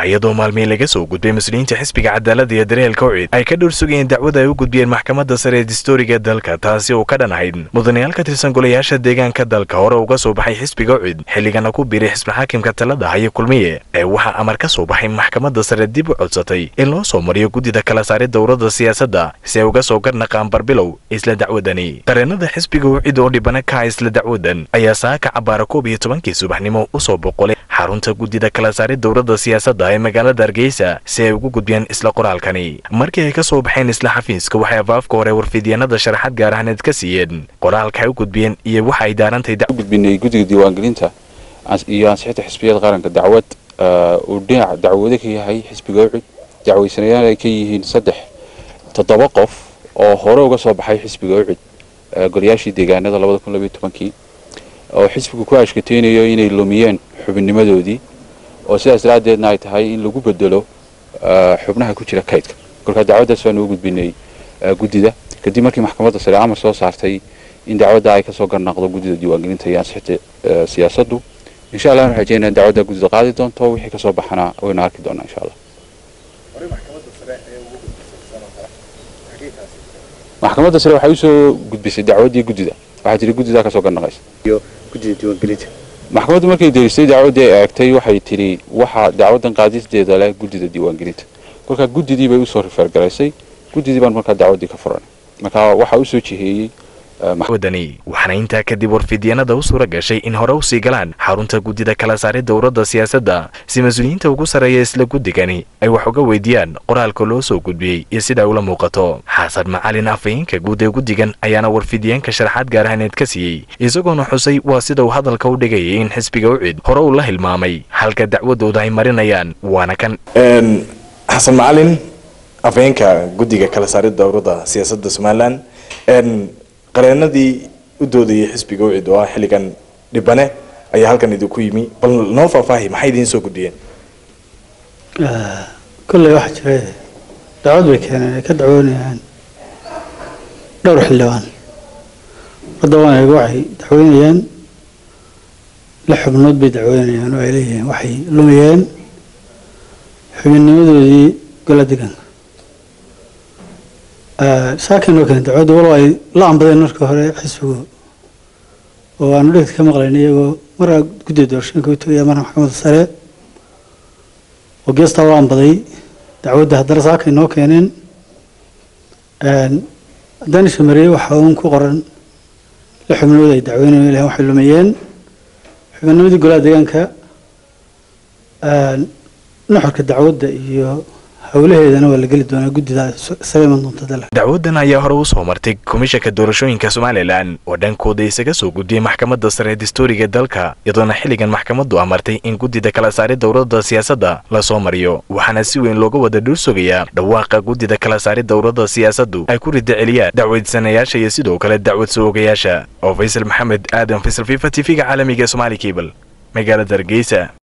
iyadoo maalmihii laga soo gudbay mas-uuliyiinta xisbiga cadaalada iyo daryeelka ucid ay ka dhowr sugayeen dacwada ay u gudbiyeen maxkamadda sare ee distooriga dalka taasi oo ka dhan ahayd mudanayaal ka tirsan golayaasha deegaanka dalka hore uga soo baxay xisbiga ucid xilligana ku biiray xisbi xaakimka talada hayo kulmiye ee waxaa amar ka soo baxay maxkamadda sare dib u codsatay in loo soo mariyo guddida kala saaray dowladda siyaasadda si ay uga soo garnaqaan barbilow isla dacwadani qareenada xisbiga ucid oo dhibana ka ah isla dacwadan ayaa saaka cabaara koob iyo tobankii subaxnimo usoo boqolay xarunta guddida kala saaray dowladda siyaasadda ee magaalada hargeysa si ay ugu gudbiyaan isla qoraalkani markii ay ka soo baxeen isla xafiiska waxay afaafka hore warfidyaenada sharaxad gaar ahneed ka siiyeen qoraalka ay u gudbiyeen iyo waxa ay daarantay gudbinay guddiga diiwaangelinta iyo ansixinta xisbiyada qaranka dacwad uu dhinac dacwado ka yahay xisbiga ucud dacwaysanayaal ay ka yihiin saddex toddoba qof oo hore uga soo baxay xisbiga ucud golayaashii deegaanada labada kun labayo tobankii oo xisbigu ku ashkateynayo inay lumiyeen xubinnimadoodii oo sidaas daraaddeedna ay tahay in lagu bedelo xubnaha ku jira kaydka kolkaa dacwaddaas baanu u gudbinay guddida kadib markii maxkamadda sare amar soo saartay in dacwadda ay kasoo garnaaqdo guddida diiwaangelinta iyo ansixinta siyaasaddu insha allah waxaan rajeynaa in dacwadda guddida qaadi doonto wixii kasoo baxana waynu arki doonaa insha allah maxkamadda sare waxay usoo gudbisay dacwaddii guddida waxaa jira guddidaa kasoo garnaqaysa maxkamaddu markay derisay dacwaddii ay eegtay waxay tidhi waxa dacwaddan qaadisteeda leh guddida diiwaangelinta kolkaa guddidii bay usoo rifeergaraysay guddidii baan markaa dacwaddii ka furanay marka waxaa usoo jiheeyey wadani waxaana intaa kadib warfidyaenada u suura gashay in hore usii galaan xarunta guddida kala saaray dowladda siyaasadda si mas-uuliyiinta ugu sarreeya isla guddigani ay wax uga weydiiyaan qoraalka loo soo gudbiyey iyo sida ay ula muuqato xasan macalin afhayeenka guud ee guddigan ayaana warfidyaenka sharaxaad gaar ahneed ka siiyey isagoona xusay waa sida uu hadalka u dhigayay in xisbiga ucid hore uu la hilmaamay halka dacwadooda ay marinayaan waana kan xasan macalin afhayeenka guddiga kala saarid dowladda siyaasadda somalilan qareenadii u doodayay xisbiga ucid oo ah xilligan dhibane ayaa halkan idinku yimi bal noo faahfaahi maxay idiin soo gudbiyeen kolley waxaa jira dacwad bay keeneen ay ka dacwoonayaan dhowr xildhibaan hadda waan eega waxay dacweynayaan lix xubnood bay dacweynayaan oo ay leeyihiin waxay lumiyeen xubinnimadoodii gola deganka saakin oo kale dacwadda walow ay la ambadeen marka hore xisbigu oo aanu dhegta ka maqlayn iyagoo maraa guddiga doorashooyinka u tagaya marna maxkamadda sare oo geestaa la ambaday dacwadda haddana saakay noo keeneen haddaan ishamariyey waxaa uun ku qoran lix xubnood ay dacweynayo ilahin waxay lumiyeen xubinnimadii golaha deegaanka nuxurka dacwadda iyo howlaheedana waa la geli doonaa guddida isaga iman doonta dal dacwadan ayaa hore u soo martay komishanka doorashooyinka somalilan oo dhankooda isaga soo gudbiyey maxkamadda sare ee distooriga dalka iyadoona xilligan maxkamaddu amartay in guddida kala saaray dowladda siyaasadda lasoo mariyo waxaana si weyn looga wada dhul sugayaa dhawaaqa guddida kala saaray dowladda siyaasaddu ay ku rida celiyaan dacwadsanayaasha iyo sidoo kale dacwad soo-ogayaasha oo faysal maxamed aadan faysal fifa t v-ga caalamiga somaali cable magaalada hargeysa